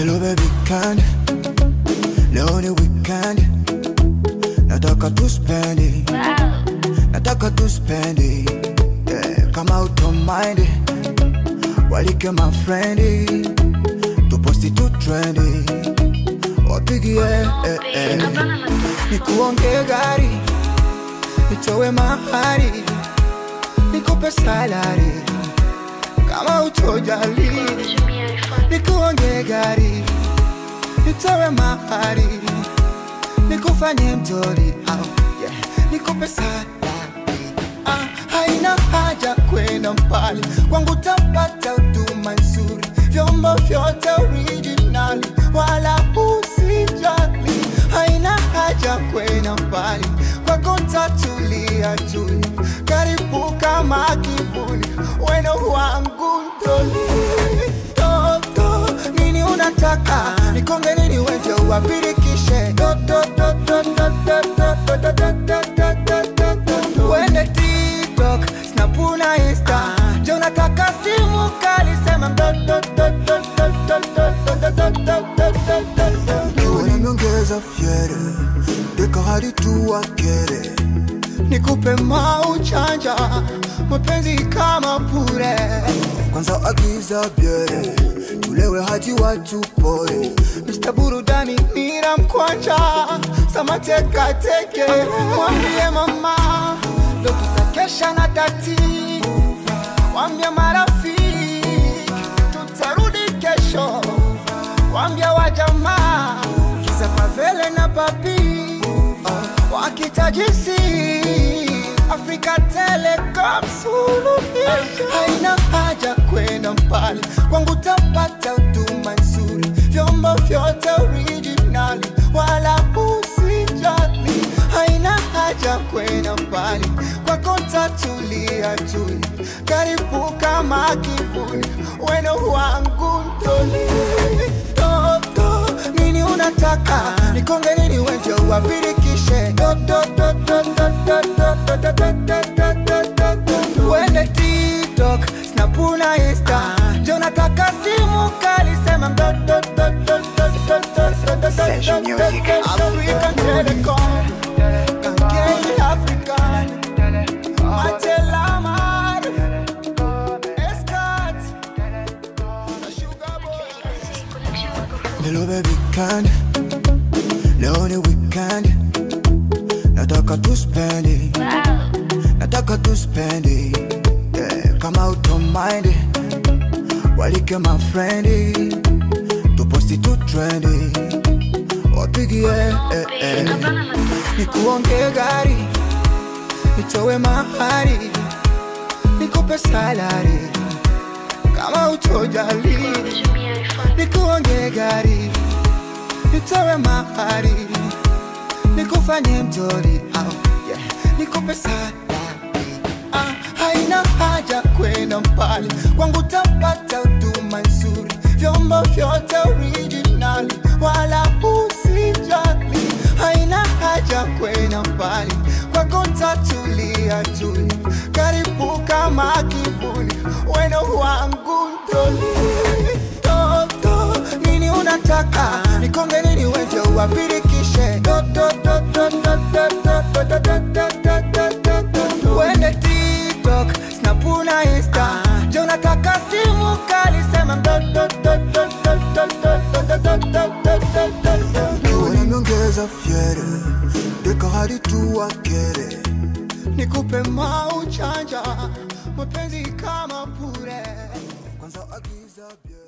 Hello baby weekend Leo ni weekend Nataka tu spendi Nataka tu spendi yeah, Kama utomind Walike my friendi Tuposti tu trendi Wapigie eh, eh. Nikuonge gari Nitowe mahari Nikupe salari Kama utojali Nikuonge gari Nitowe mahari Nikufanye mtori au yeah. Nikupe salari ah, Haina haja kwenda mbali Kwangu tapata huduma nzuri Vyombo vyote originali Wala usijali Haina haja kwenda mbali Kwako tatulia tuli Karibu kama kivuli Weno wangu ntoli Toto Nini unataka Nikonge nini weje uwapirikishe Toto toto toto toto toto toto toto toto Wende TikTok Snapuna Insta Jo nataka simu kali Sema mtoto toto toto toto toto toto toto Unaniongeza fiere Deka hadi tu wakere Nikupe mauchanja Mapenzi kama pure Kwanza agiza biere Tulewe hadi watu poe Mr. Burudani nina mkwanja Samateka teke Mwambie mama Leo tutakesha na tati Wambie marafiki Tutarudi kesho Wambie wajamaa Kiza pavele na papi Wakitajisi Afrika Telecom suluhisho Haina haja kwenda mbali Kwangu tapata huduma nzuri Vyombo vyote originali Wala usijali Haina haja kwenda mbali Kwako tatulia tuli Karibu kama kivuli Weno wangu ntoli Toto Nini unataka Nikonge nini weje uwapirikishe Toto toto toto toto toto toto toto Wende TikTok Snapuna Insta Jo nataka simu kali Sema mtoto toto toto toto Session music. African Telecom Kankei African Matelamar Escat Sugar Boy Hello baby weekend Leo ni weekend Nataka tu spendi Nataka tu spendi yeah, Kama utomind Walike my friendi Tuposti tu trendi Wapigie eh, eh. Nikuonge gari Nitowe mahari Nikupe salari Kama utojali Nikuonge gari Nitowe mahari Nikufanye mtori au yeah. Nikupe salari ah, Haina haja kwenda mbali Kwangu tapata huduma nzuri Vyombo vyote originali Wala usijali Haina haja kwenda mbali Kwako tatulia tuli Karibu kama kivuli Weno wangu ntoli Toto Nini unataka Nikonge nini weje uwapirikishe Toto toto toto toto toto toto toto Wende TikTok Snapuna Insta Jo nataka simu kali Sema mtoto toto toto toto toto toto toto Unaniongeza fiere Deka hadi tu wakere Nikupe mauchanja Mapenzi kama pure Kwanza agiza bia